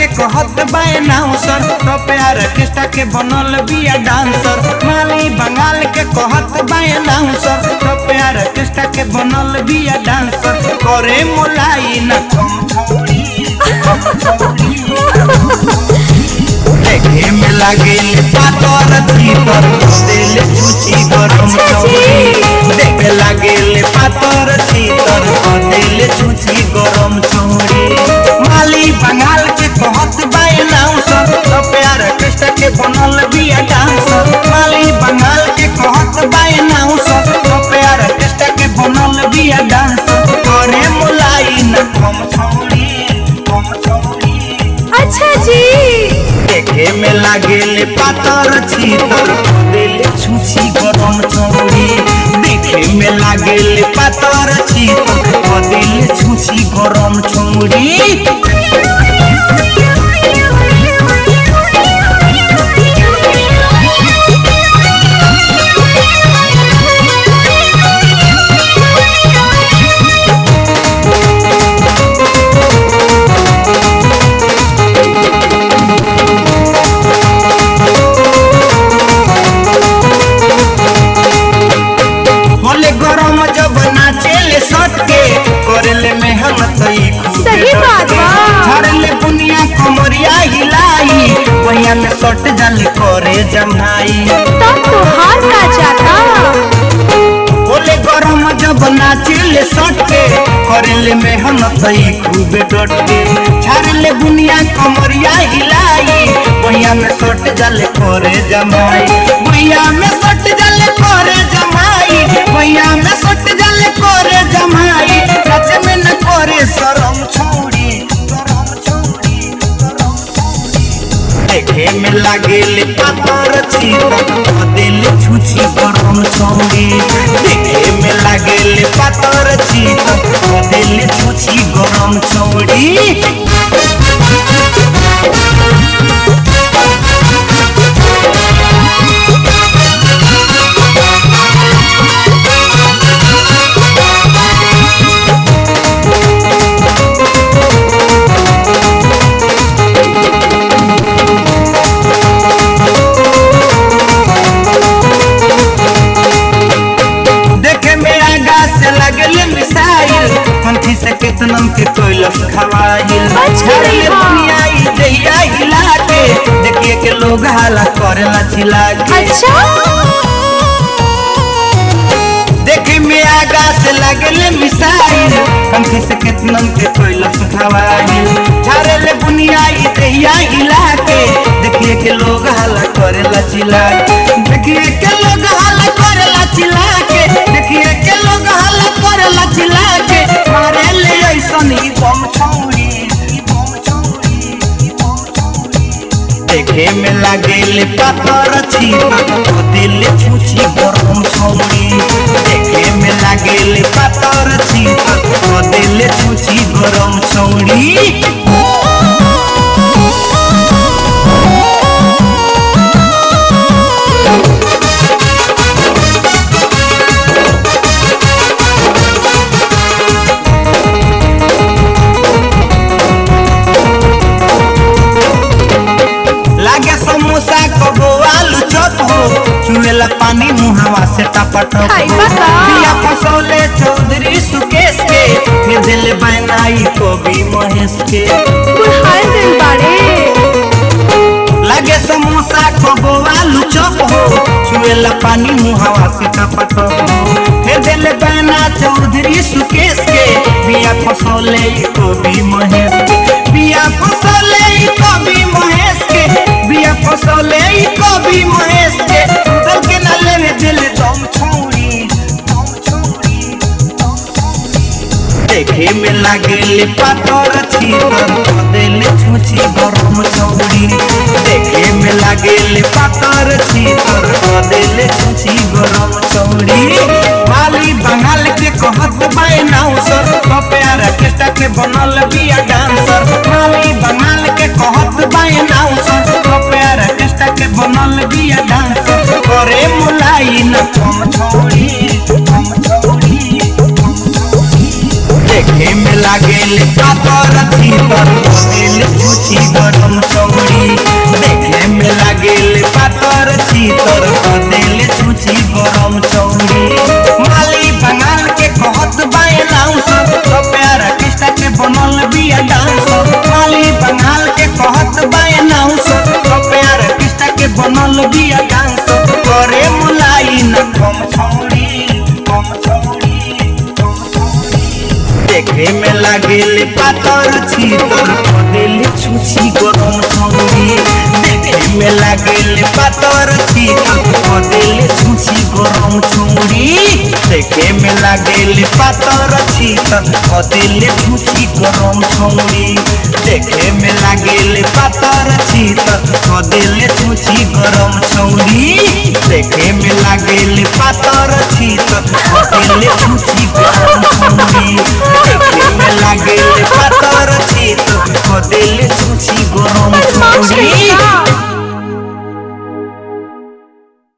कहत बाए नाउसर तो प्यार कृष्णा के बनल बिया डांसर माली बंगाल के कहत बाए नाउसर तो प्यार कृष्णा के बनल बिया डांसर करे मोलाई न कम छौड़ी देखे में लागे पातर भीतर दिल छुची गरम छौड़ी देखे लागे पातर भीतर दिल छुची गरम छौड़ी माली बंगाल के कहत बाए नाउसर तो प्यार कृष्ण के बनल बिया डांसर माली बंगाल के कहत बाए नाउसर तो प्यार कृष्ण के बनल बिया डांसर करे मोलाई न कम छौड़ी कम छौड़ी अच्छा जी देखे में लागेले पातर छीतर दिल छुछी गरम चौड़ी देखे में लागेले पातर छीतर दिल छुछी गरम चौड़ी होले गरम जब नाचेले सट के करेले मेहनत ई खूब सही बात बा। झरले बुनिया कमरिया हिलाई वहिया में सट जल करे जमाई तब तो हार का जाता होले गरम जब नाचेले सट के करेले मेहनत ई खूब डट के झरले बुनिया कमरिया हिलाई वहिया में सट जल करे जमाई वहिया में सट जल करे जमाई वहिया में सट जल करे जमाई सच में न करे शरम छोड़ी शरम छोड़ी शरम देखे में लागेले पातर छीतर दिल छुछी गरम छौड़ी देखे में लागेले पातर छीतर दिल छुछी गरम छौड़ी देखे में आगा से लगले मिसाइल कंठी से केतनम के कोइलस खवाइल बच गई झरले बा। दुनिया ई दैया हिला के देखिए के लोग हाला करेला चिल्ला के अच्छा देखे में आगा से लगले मिसाइल कंठी से केतनम के कोइलस खवाइल झरले दुनिया ई दैया हिला के देखिए के लोग हाला करेला चिल्ला के देखिए के लोग हाला करेला चिल्ला के देखिए के लोग हाला करेला चिल्ला के मारे ले ऐसन ही बम छौड़ी ई बम छौड़ी ई बम छौड़ी देखे में लागेले पातर छीतर दिल छुछी गरम छौड़ी देखे में लागेले पातर छीतर दिल छुछी गरम छौड़ी लागे समोसा कबो आलू चप हो चुएला पानी मुहावा से टपटप हाय हो बता। बिया फसौले चौधरी सुकेश के फिर दिल बनाई कवि महेश के बुढ़ान दिन बाड़े लागे समोसा कबो आलू चप हो चुएला पानी मुहावा से टपटप हो फिर दिल बना चौधरी सुकेश के बिया फसौले कवि महेश के बिया फसौले कवि महेश के बिया फसौले कवि महेश के दल के न लेवे दिल दम छोड़ी दम छोड़ी दम छोड़ी देखे में लागेले पातर छीतर दिल छुछी गरम छौड़ी देखे में लागेले पातर छीतर दिल छुछी गरम छौड़ी माली बंगाल के कहत बाए नाउसर तो प्यार कृष्ण के बनल बिया डांसर माली बंगाल के कहत बाए नाउसर तो प्यार कृष्ण के बनल बिया डांसर करे मुलाई न कम छौड़ी कम छौड़ी कम छौड़ी देखे में लागेल पातर भीतर दिल छुची गरम चौड़ी देखे में लागेल पातर भीतर दिल छुची गरम चौड़ी माली बंगाल के कहत बाए लाउस तो प्यारा कृष्णा के बनल बिया डांस माली बंगाल के कहत बाए लाउस तो प्यारा कृष्णा के बनल बिया डांस करे मुलाई न कम छौड़ी कम छौड़ी कम छौड़ी देखे में लागेल पातर छीतर दिल छुछी गरम छौड़ी देखे में लागेल पातर छीतर दिल छुछी गरम छौड़ी देखे में लागेल पातर छीतर दिल छुछी गरम छौड़ी देखे में लागेल पातर छीतर दिल छुछी गरम छौड़ी देखे में लागेल पातर छीतर दिल छुछी गरम छौड़ी देखे में लागेल पातर छीतर दिल छुछी गरम छौड़ी